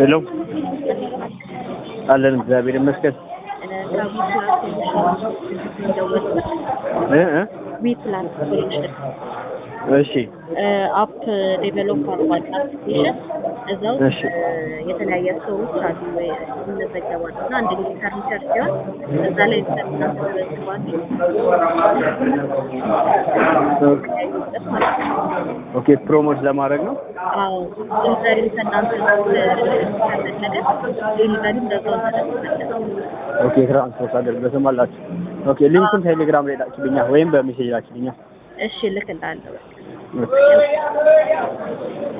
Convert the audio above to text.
ሄሎ አለን እግዚአብሔር ይመስገን እ እ ዊ ፕላስ ሶሉሽን እሺ አፕ ዴቨሎፕ አድርጓል አፕሊኬሽን እዛ ውስጥ እሺ። የተለያየ ሰዎች አሉ ወይ ይመዘገባሉ እና አንድ ጊዜ ፈርኒቸር ሲሆን እዛ ላይ እናንተ ተመዝግባችሁ መስጠት ማለት ነው። ኦኬ ፕሮሞት ለማድረግ ነው አዎ ዴሊቨሪ ከእናንተ ከፈለገ ዴሊቨሪ እንደዛው ተደርጎለት ኦኬ ትራንስፖርት አገልግሎትም አላችሁ ኦኬ ሊንኩን ቴሌግራም ላይ ላኪልኛል ወይም በሜሴጅ ላኪልኛል እሺ ልክ እንዳለው ኦኬ